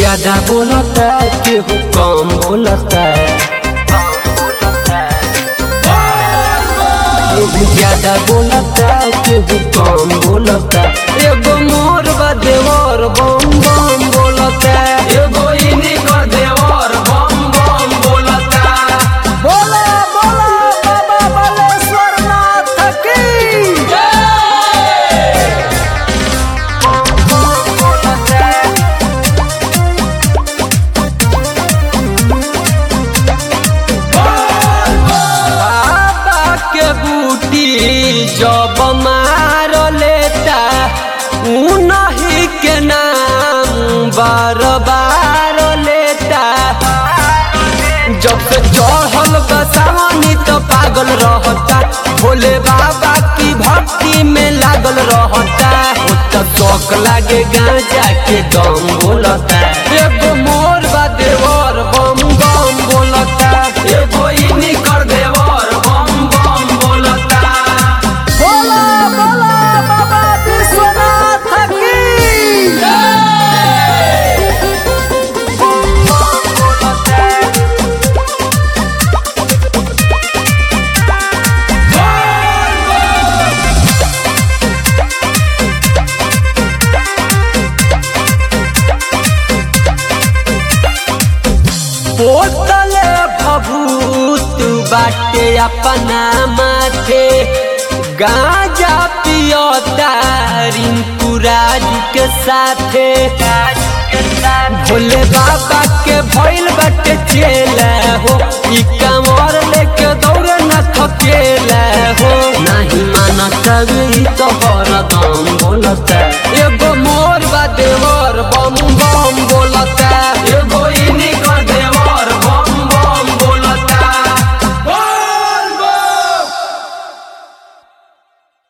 ज्यादा बोलता केहू कम बोलता केहू ज्यादा बोलता केहू कम बोलता एगो मोर बा देवर बम बम बोलता एगो इनी कर देवर बम बम बोलता बोला बोला बाबा बालेश्वर नाथ की बाबा के बूटी जब मार लेता उनही के नाम बार बार लेता जब से चढ़ल बसावनी तो पागल रहता भोले बाबा की भक्ति में लागल रहता तो शौक लागे गांजा के दम बोलता एगो मोर बा देवर बम बम बोलता एगो इनी कर देवर बम बम बोलता बोला बोला बाबा विश्वनाथ की बोतले भभूत बाटे अपना माथे गांजा पियोता रिंकू राजू के साथे भोले बाबा के भइल बाटे चेला हो ई कमर लेके दौड़े न थकेला हो नहीं मानत ई तो हरदम बोलता